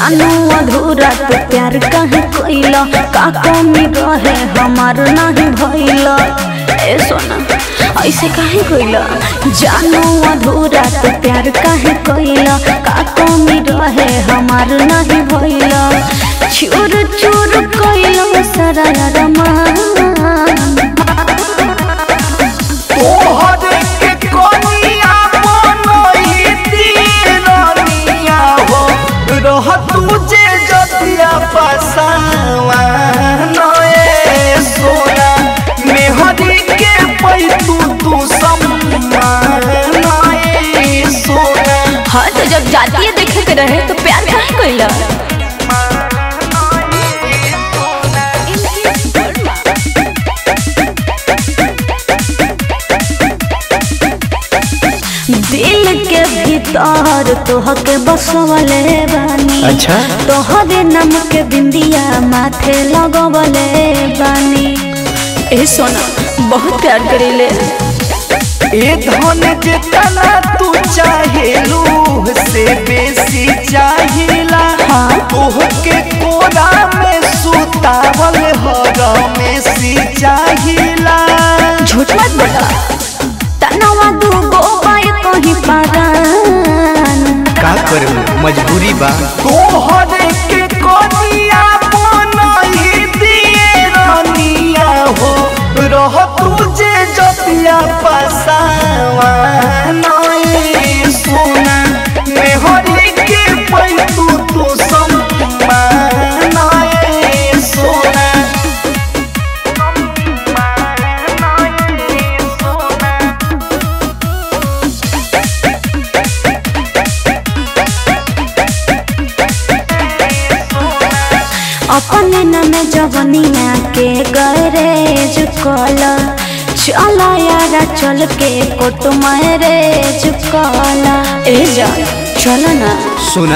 जानू अधूरा तो प्यार काहे कोइला का कमी रहे हमार नहीं भइला ए सोना ऐसे काहे कोइला जानू अधूरा तो प्यार काहे कोइला का कमी रहे हमार नहीं भइला चूर चूर कोइला सारा रमान तोहर के कनिया बनैती रनिया हो रह तुझे जतिया पसावा नए सोना मेहरी के पैतू तू सम्मान नए सोना हाँ तो जब जातीय देखे के रहे तो प्यार काहे कोइला दिल के भीतर तोहके बसवले बानी अच्छा। तोहरे नाम के बिंदिया माथे लगवले बानी ए सोना बहुत प्यार करेले ए धन जितना तू चाहेलू से बेसी चाहिला हाँ। तोहके कोरा में सुतावल हर में सी चाहिला झूठ मत बोला तनवा दूगो बाय कहीं पारान का करे मजबूरी बा तोहर के कनिया बनही दिए रनिया हो रह तुझे जतिया पसावा नई सोना मेहरी के पैतू तू सम्मान नई सोना अपने नाम जवनिया के गैरेज कल चल यारा चल के कोट मैरेज कल ए जा चल ना सुना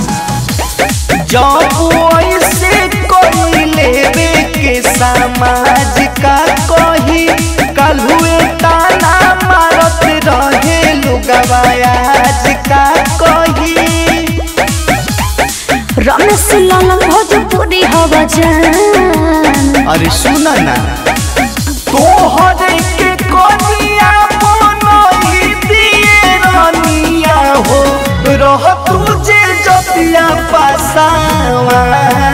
जब ऐसे कोई लेवे के समाज का कही कल हुए ताना मारत रहे लुगवायाज का कही रमेश लाल भोजपुरी हवा जान अरे सुना ना तोहर के कनिया बनही दिए रनिया हो रह तुझे जतिया पसावा